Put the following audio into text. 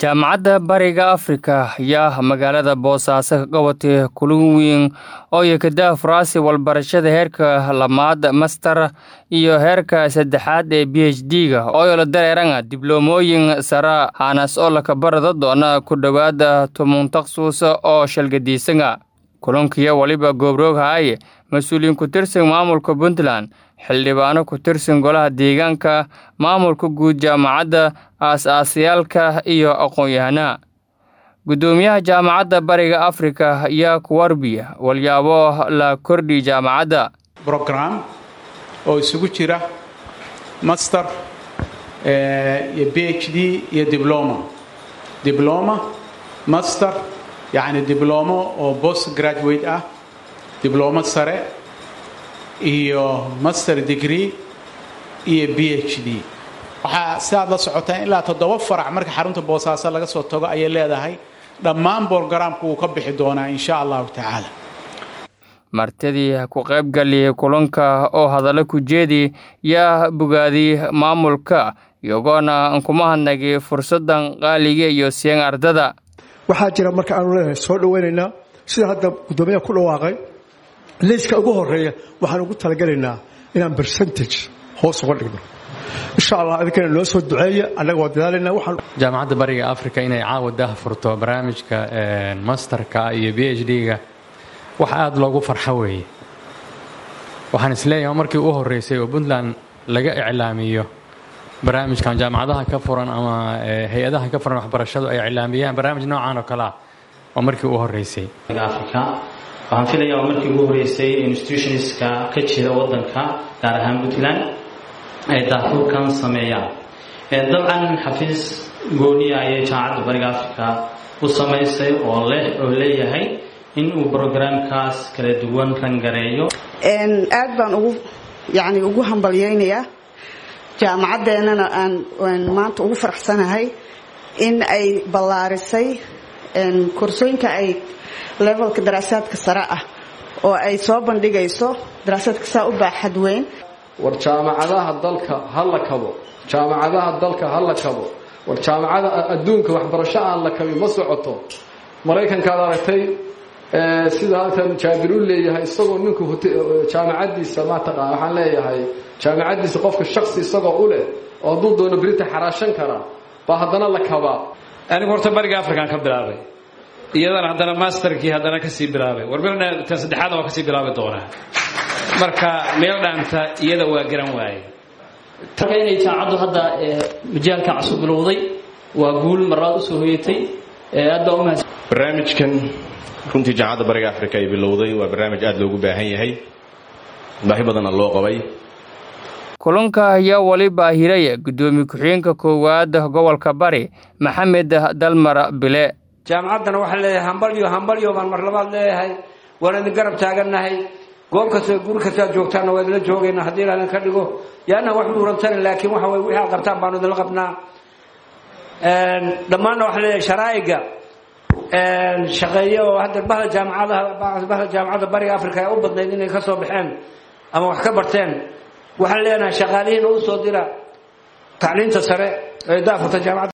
jaamacadda bariga afrika ayaa magaalada boosaaso ka qabatay kulin weyn oo yakada faraasi walbarashada heerka lamaad master iyo heerka saddexaad ee b h d-ga ooyola dareeranga dibloomooyin sara haanas oo laka barada doona ku dhowaada toban taksus oo shalgadiisanga kulankiyo waliba goobroog haaye mas-uuliyiin ku tirsan maamulka puntland xildhibaano ku tirsan golaha deegaanka maamulka guud jaamacadda aas-aasayaalka iyo aqoon-yahanaha guddoomiyaha jaamacadda bariga afrika ayaa ku warbiya walyaabo la kordhi jaamacadda brogram oo isugu jira master iyo b h d iyo dibloma dibloma master yacni diblomo oo post graduate ah diblomo sare iyo master degree iyo b h d waxaa sidaad la socotaan ilaa toddoba farac marka xarunta boosaaso laga soo tago ayay leedahay dhammaan borogaraamku wuu ka bixi doonaa insha allahu tacaala martidii ku qaybgali kulanka oo hadallo ku jeedi yaa bogaadiyey maamulka iyagoona kuma hadnagay fursaddan qaaliga iyo seen ardada waxaa jira marka aanu leenahay soo dhawaynaynaa sida hadda guddoomiyaha ku dhawaaqay liiska ugu horeeya waxaan ugu talagelaynaa inaan bercentage hoos uga dhigno insha allah idinkana noo soo duceeya annaga waa dadaalayna waxaan jaamacadda bariga africa inay caawa daha furto barnaamijka masterka iyo b h d-ga wax aada loogu farxo weeye waxaan isleeyahay markii u horeysay oo puntland laga iclaamiyo barnaamijkan jaamacadaha ka furan ama hay-adaha ka furan waxbarashadu ay iclaamiyaan barnaamij noocan oo kale ah waa markii u horeysay africa waxaan filayaa waa markii ugu horeysay institutionska ka jira wadanka gaar ahaan puntland ay daafurkan sameeyaan dabcan xafiis gooniya ayay jaamacadda bariga africa u samaysay oo leh oo leeyahay in uu brograamkaas kala duwan rangareeyo aad baan ugu yani ugu hambalyaynayaa jaamacaddeenana aan maanta ugu faraxsanahay in ay ballaarisay korsooyinka ay levelka daraasaadka sare ah oo ay soo bandhigayso daraasaadka saa u baaxad weyn war jaamacadaha dalka ha la kabo jaamacadaha dalka ha la kabo war jaamacada adduunka waxbarasho aan la kabin ma socoto maraykankaad aragtay sida halkan jaabir u leeyahay isagoo ninku jaamacadiisa mataqaan waxaan leeyahay jaamacadiisa qofka shaksi isagoo u leh oo hadduu doono berita xaraashan kara baa haddana la kabaa anigu horta bariga african ka bilaabay iyadana haddana masterkii haddana kasii bilaabay warbirna tan saddexaadna waa kasii bilaabi doonaa marka meel dhaanta iyada waa garan waaye marka inay jaamacaddu hadda majaalka cusub bilowday waa guul maraad usoo hoyatay aad baa umahadsan barnaamijkan runtii jaamacadda bariga africa ay bilowday waa barnaamij aada loogu baahan yahay baahi badanna loo qabay kulanka ayaa waliba hiraya guddoomiye ku-xigeenka koowaad gobolka bari maxamed dalmar bile jaamacaddana waxaan leeyahay hambalyo hambalyo baan mar labaad leeyahay waan idin garab taagannahay goob kasta guri kastaad joogtaanna waa idinla joogaynaa haddii ilaadan ka dhigo yaana wax dhuurantanin laakiin waxa weye wixii aad qabtaan baanu idinla qabnaa dhammaanna waxaan leeyahay sharaa'iga shaqeeye oo hadda bahda jaamacadaha bahda jaamacadda bariga africa ee u badnayd inay ka soo baxeen ama wax ka barteen waxaan leenahay shaqaalihiina u soo dira tacliinta sare ee daafurta jaamacadda